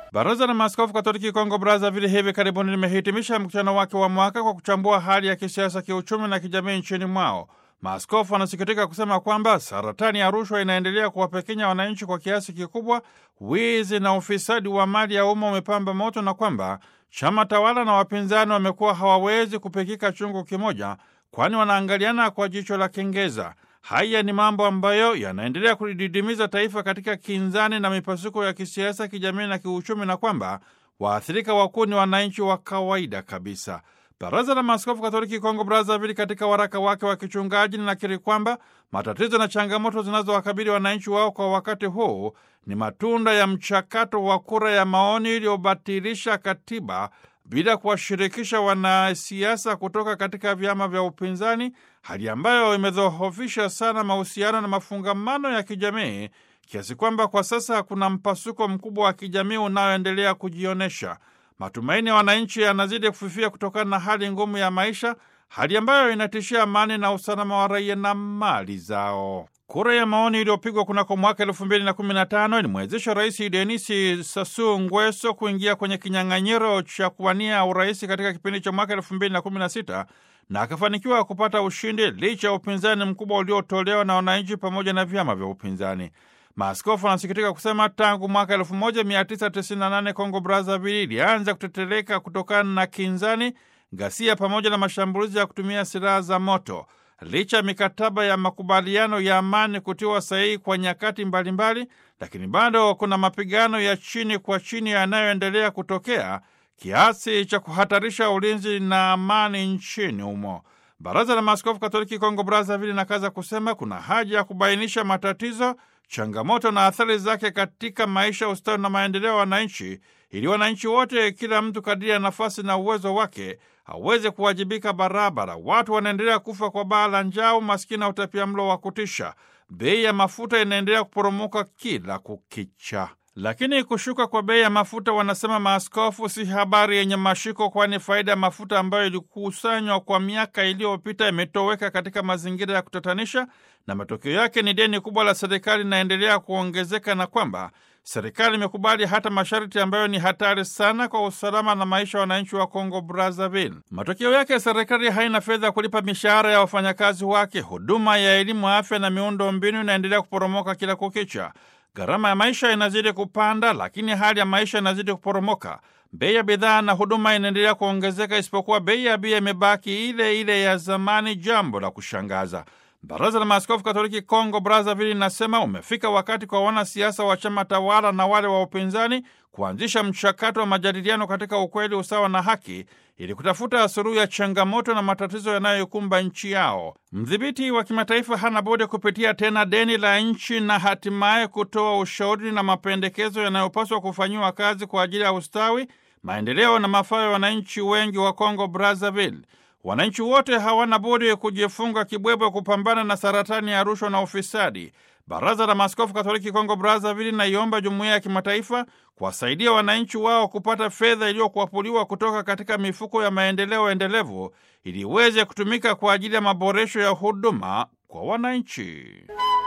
Baraza la Maaskofu Katoliki Kongo Brazzaville hivi karibuni limehitimisha mkutano wake wa mwaka kwa kuchambua hali ya kisiasa, kiuchumi na kijamii nchini mwao. Maaskofu wanasikitika kusema kwamba saratani ya rushwa inaendelea kuwapekenya wananchi kwa kiasi kikubwa, wizi na ufisadi wa mali ya umma umepamba moto, na kwamba chama tawala na wapinzani wamekuwa hawawezi kupikika chungu kimoja, kwani wanaangaliana kwa jicho la kengeza. Haya ni mambo ambayo yanaendelea kulididimiza taifa katika kinzani na mipasuko ya kisiasa, kijamii na kiuchumi, na kwamba waathirika wakuu ni wananchi wa kawaida kabisa. Baraza la Maaskofu Katoliki Kongo Brazzaville katika waraka wake wa kichungaji linakiri kwamba matatizo na changamoto zinazowakabili wananchi wao kwa wakati huu ni matunda ya mchakato wa kura ya maoni iliyobatilisha katiba bila kuwashirikisha wanasiasa kutoka katika vyama vya upinzani, hali ambayo imedhoofisha sana mahusiano na mafungamano ya kijamii kiasi kwamba kwa sasa kuna mpasuko mkubwa wa kijamii unaoendelea kujionyesha. Matumaini ya wananchi yanazidi kufifia kutokana na hali ngumu ya maisha, hali ambayo inatishia amani na usalama wa raia na mali zao. Kura ya maoni iliyopigwa kunako mwaka elfu mbili na kumi na tano ilimwezesha Rais Denisi Sassou Nguesso kuingia kwenye kinyang'anyiro cha kuwania urais katika kipindi cha mwaka elfu mbili na kumi na sita na akafanikiwa kupata ushindi licha ya upinzani mkubwa uliotolewa na wananchi pamoja na vyama vya upinzani. Maaskofu wanasikitika kusema tangu mwaka 1998 Kongo Brazzaville ilianza kuteteleka kutokana na kinzani, ghasia pamoja na mashambulizi ya kutumia silaha za moto. Licha ya mikataba ya makubaliano ya amani kutiwa sahihi kwa nyakati mbalimbali, lakini bado kuna mapigano ya chini kwa chini yanayoendelea kutokea kiasi cha kuhatarisha ulinzi na amani nchini humo. Baraza la Maaskofu Katoliki Kongo Brazzaville inakaza kusema kuna haja ya kubainisha matatizo changamoto na athari zake katika maisha, ustawi na maendeleo ya wananchi, ili wananchi wote, kila mtu kadiri ya nafasi na uwezo wake, aweze kuwajibika barabara. Watu wanaendelea kufa kwa baa la njaa, umaskini na utapiamlo wa kutisha. Bei ya mafuta inaendelea kuporomoka kila kukicha. Lakini kushuka kwa bei ya mafuta, wanasema maaskofu, si habari yenye mashiko, kwani faida ya mafuta ambayo ilikusanywa kwa miaka iliyopita imetoweka katika mazingira ya kutatanisha, na matokeo yake ni deni kubwa la serikali linaendelea kuongezeka, na kwamba serikali imekubali hata masharti ambayo ni hatari sana kwa usalama na maisha ya wananchi wa Kongo Brazzaville. Matokeo yake serikali haina fedha kulipa mishahara ya wafanyakazi wake. Huduma ya elimu, afya na miundo mbinu inaendelea kuporomoka kila kukicha. Gharama ya maisha inazidi kupanda, lakini hali ya maisha inazidi kuporomoka. Bei ya bidhaa na huduma inaendelea kuongezeka, isipokuwa bei ya bia imebaki ile ile ya zamani, jambo la kushangaza. Baraza la Maaskofu Katoliki Kongo Brazzaville linasema umefika wakati kwa wanasiasa wa chama tawala na wale wa upinzani kuanzisha mchakato wa majadiliano katika ukweli, usawa na haki ili kutafuta suluhu ya changamoto na matatizo yanayoikumba nchi yao. Mdhibiti wa kimataifa hana budi kupitia tena deni la nchi na hatimaye kutoa ushauri na mapendekezo yanayopaswa kufanyiwa kazi kwa ajili ya ustawi, maendeleo na mafao ya wananchi wengi wa Kongo Brazzaville. Wananchi wote hawana budi kujifunga kibwebwe kupambana na saratani ya rushwa na ufisadi. Baraza la Maaskofu Katoliki Kongo Brazzaville naiomba jumuiya ya kimataifa kuwasaidia wananchi wao kupata fedha iliyokuapuliwa kutoka katika mifuko ya maendeleo endelevu ili iweze kutumika kwa ajili ya maboresho ya huduma kwa wananchi.